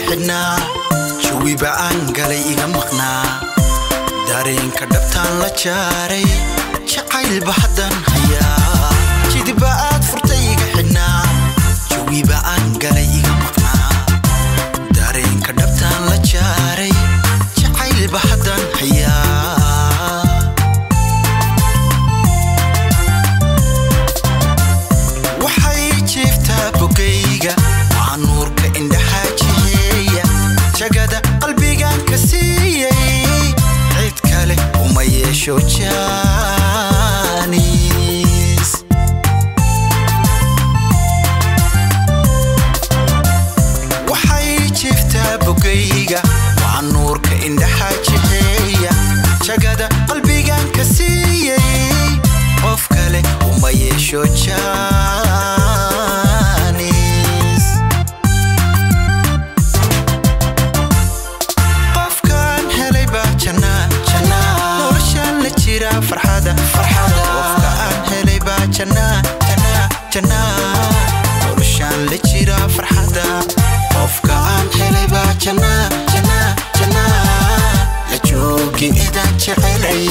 xidhnaa jawiba aan galay iga maqnaa dareenka dhabtaan la jaaray jacaylba haddaan hayaa jidiba aad furtay iga xidhnaa jawiba aan galay iga maqnaa dareenka dhabtaan la jaaray jacaylba haddaan hayaa waxay jiiftaa bogayga waa nuurka indhaha jiheeya jagada qalbigan ka siiyey cid kale uma yeesho jaanis waxay jiiftaa bogayga waa nuurka indhaha jiheeya jagada qalbigan ka siiyey qof kale uma yeesho jaanis qofkan helay baa jannaa jannaa noloshaan la jira farxada farxada qofka aan helay baa jannaa jannaa jannaa noloshaan la jira farxada qofka aan helay baa jannaa jannaa jannaa la joogi idaan jecelay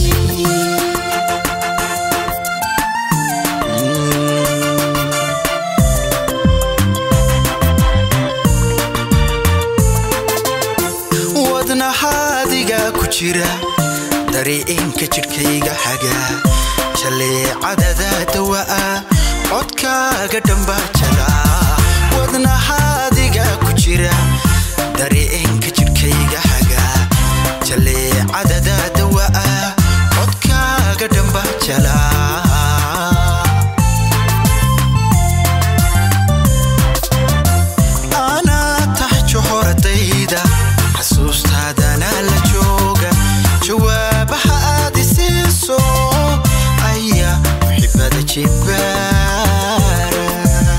wadnahaadiga ku jira dariicinka jidhkayga haga jaleecadada dawa'a codkaaga dhamba jala wadnahaadiga ku jira dariicinka jidhkayga haga jaleecadada dawa'a codkaaga dhamba jala anaa tahay johoradayda xasuustaadana la jooga jawaabaha aad isiiso ayaa muxibada jibaara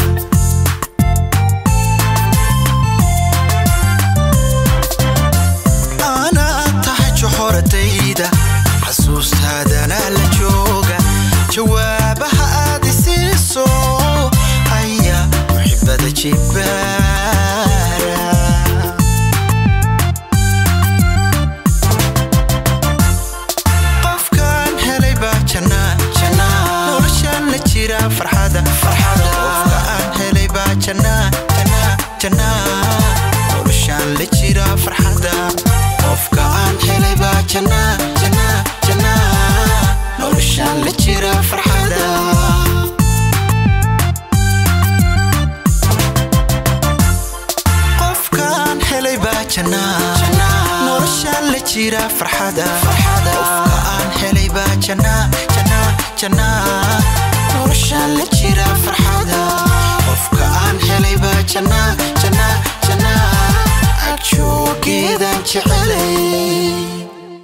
anaa tahay johoradayda xasuustaadana la jooga jawaabaha aad isiiso ayaa muxibada jibaara qofkan helay baa jannaa jannaa noloshaan la jira farxada farxada qofka aan helay baa jannaa jannaa jannaa noloshaan la jira farxada qofka aan helay baa jannaa jannaa jannaa noloshaan la jira farxada qofkaan helay baa jannaa noloshaan la jira farxada qofka aan helay baa jannaa jannaa jannaa noloshaan la jira farxada qofka aan helay baa jannaa jannaa jannaa ag joogeedaan jecelay